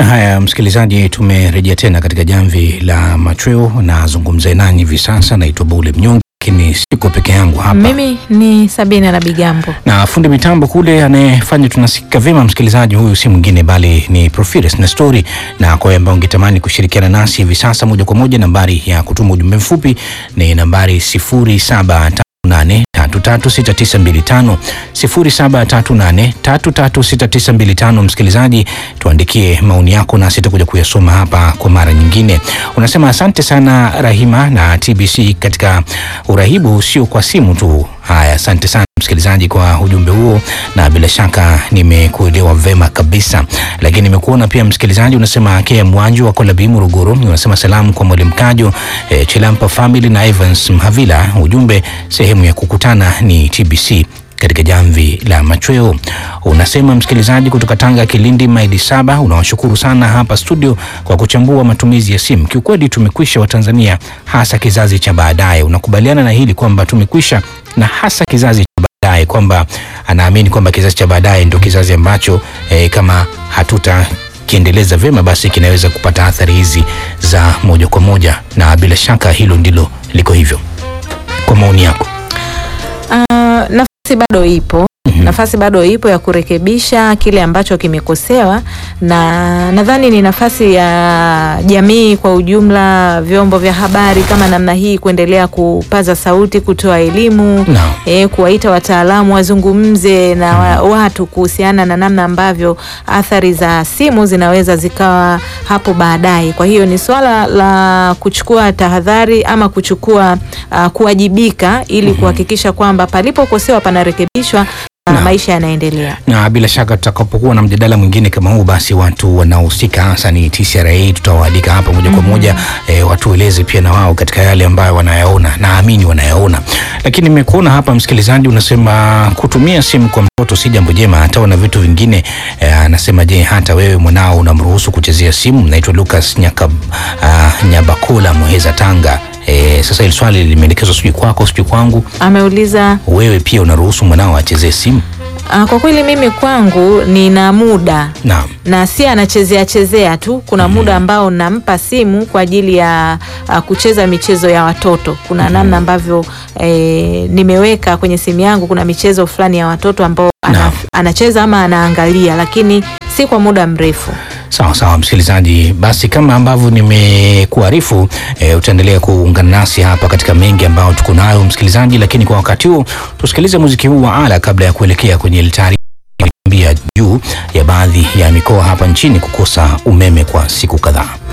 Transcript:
Haya, msikilizaji, tumerejea tena katika jamvi la machweo. Nazungumza nanyi hivi sasa, naitwa Bule Mnyonge, lakini siko peke yangu hapa Mimi ni Sabina na Bigambo. na fundi mitambo kule anayefanya tunasikika vyema, msikilizaji, huyu si mwingine bali ni Profires Nestori. Na kwa wewe ambao ungetamani kushirikiana nasi hivi sasa moja kwa moja, nambari ya kutuma ujumbe mfupi ni nambari 0738336925 0738336925. Msikilizaji, tuandikie maoni yako nasi tutakuja kuyasoma hapa kwa mara nyingine. Unasema asante sana Rahima na TBC katika urahibu, sio kwa simu tu. Haya, asante sana msikilizaji kwa ujumbe huo, na bila shaka nimekuelewa vema kabisa. Lakini nimekuona pia msikilizaji, unasema Akea Mwanju wa Kolabi Morogoro, unasema salamu kwa Mwalimu Kajo eh, Chilampa family na Evans Mhavila. Ujumbe sehemu ya kukutana ni TBC katika jamvi la machweo. Unasema msikilizaji kutoka Tanga, Kilindi, Maili Saba, unawashukuru sana hapa studio kwa kuchambua matumizi ya simu. Kiukweli tumekwisha Watanzania, hasa kizazi cha baadaye. Unakubaliana na hili kwamba tumekwisha, na hasa kizazi cha baadaye, kwamba anaamini kwamba kizazi cha baadaye ndio kizazi ambacho eh, kama hatuta kiendeleza vyema basi kinaweza kupata athari hizi za moja kwa moja, na bila shaka hilo ndilo liko hivyo. Kwa maoni yako Ah, nafasi bado ipo nafasi bado ipo ya kurekebisha kile ambacho kimekosewa, na nadhani ni nafasi ya jamii kwa ujumla, vyombo vya habari kama namna hii kuendelea kupaza sauti, kutoa elimu Naam. e, kuwaita wataalamu wazungumze na wa, watu kuhusiana na namna ambavyo athari za simu zinaweza zikawa hapo baadaye. Kwa hiyo ni swala la kuchukua tahadhari ama kuchukua uh, kuwajibika ili kuhakikisha kwamba palipokosewa panarekebishwa na maisha yanaendelea. na bila shaka tutakapokuwa na mjadala mwingine kama huu, basi watu wanaohusika hasa ni TCRA tutawaalika hapa moja kwa moja e, watueleze pia na wao katika yale ambayo wanayaona, naamini wanayaona. Lakini nimekuona hapa msikilizaji, unasema kutumia simu kwa mtoto si jambo jema, hata na vitu vingine e, anasema je, hata wewe mwanao unamruhusu kuchezea simu? Naitwa Lucas Nyakab, uh, Nyabakula Muheza, Tanga. E, sasa hili swali limeelekezwa sijui kwako sijui kwangu, Ameuliza wewe pia unaruhusu mwanao achezee simu? uh, kwa kweli mimi kwangu nina muda Naam. na si anachezea chezea tu. Kuna muda ambao nampa simu kwa ajili ya uh, kucheza michezo ya watoto. Kuna namna ambavyo eh, nimeweka kwenye simu yangu, kuna michezo fulani ya watoto ambao ana, Naam. anacheza ama anaangalia, lakini si kwa muda mrefu. Sawa sawa, msikilizaji, basi kama ambavyo nimekuarifu e, utaendelea kuungana nasi hapa katika mengi ambayo tuko nayo msikilizaji, lakini kwa wakati huu tusikilize muziki huu wa ala kabla ya kuelekea kwenye ile taarifa iliyoambia juu ya baadhi ya mikoa hapa nchini kukosa umeme kwa siku kadhaa.